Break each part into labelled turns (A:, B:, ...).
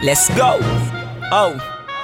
A: Let's go. Oh.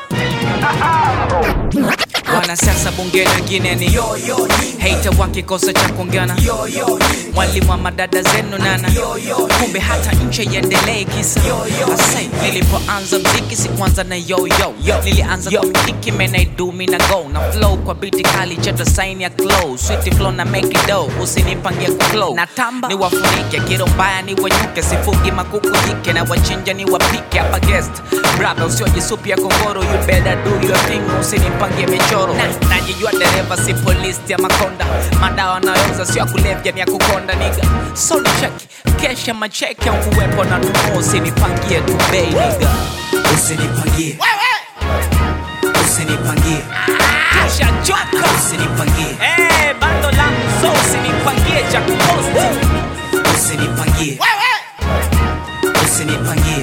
A: Wanasiasa bungeni wengine ni hater wakikosa cha kuongana, mwalimu wa madada zenu nana, kumbe hata nchi iendelee kisa Asai, nilipoanza mziki sikuanza na yoyo, nilianza kwa mziki man I do me na go na flow kwa biti kali chata sign ya close sweet flow na make it dough, usinipangie ku flow na tamba ni wafunike kiro mbaya ni wanyuke, sifugi makuku jike na wachinja ni wapike hapa guest brother, usiojisupia kongoro, you better do your thing, usinipangie michoro na najijua dereva si polisi ya makonda, madawa nayouza sio ya kulevya ni ya kukonda niga, so check kesha macheke au kuwepo na nunuo, usinipangie tu bei niga,
B: Usinipangie, usinipangie,
A: ushachoka
B: usinipangie,
A: eh, bando langu so usinipangie cha kuposti
B: usinipangie, usinipangie,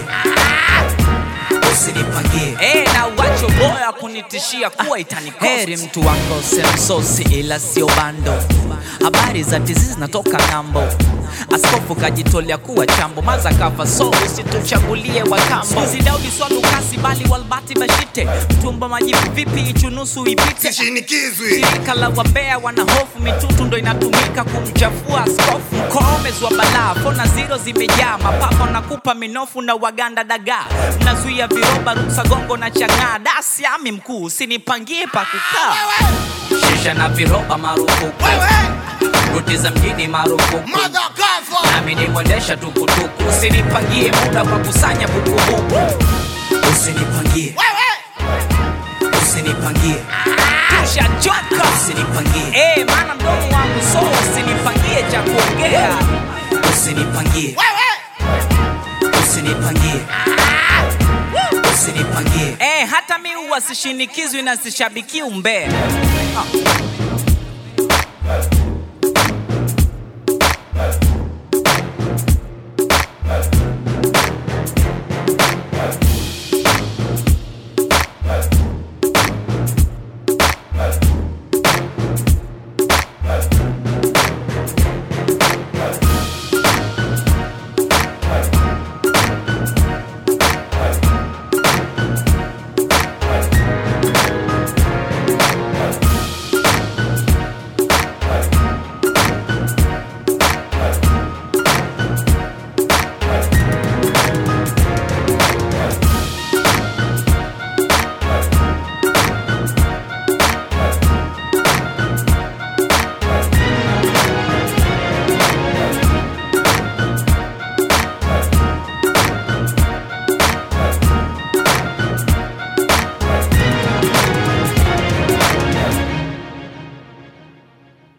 B: usinipangie.
A: Eh, na wacho boya kunitishia kuwa itanikosti. Heri mtu wako semsosi ila sio bando. Habari za tizi zinatoka ng'ambo. Askofu kajitolea kuwa chambo, maza kafa so usituchagulie wakambo. Sizi Daudi Swalu kasi bali walbati bashite, mtumba majibu vipi ichunusu ipite.
C: Sishinikizwi.
A: Shirika la wambea wana hofu, mitutu ndo inatumika kumchafua askofu. Mkoomezi wa balaa, fona zero zimejaa, mapapa nakupa minofu na waganda dagaa, mnazuia viroba, ruksa gongo na chang'aa. Dasi ami mkuu, usinipangie pa kukaa. Shisha na viroba marufuku, ruti za mjini marufuku,
C: Mother cover.
A: nami ni mwendesha tukutuku, usinipangie muda kwa kusanya bukubuku.
B: Usinipangie, usinipangie,
A: Ushachoka
B: usinipangie,
A: eh, maana mdomo wangu so usinipangie cha kuongea.
B: usinipangie, usinipangie, usinipangie.
A: Eh, hata mi huwa sishinikizwi na sishabiki umbea.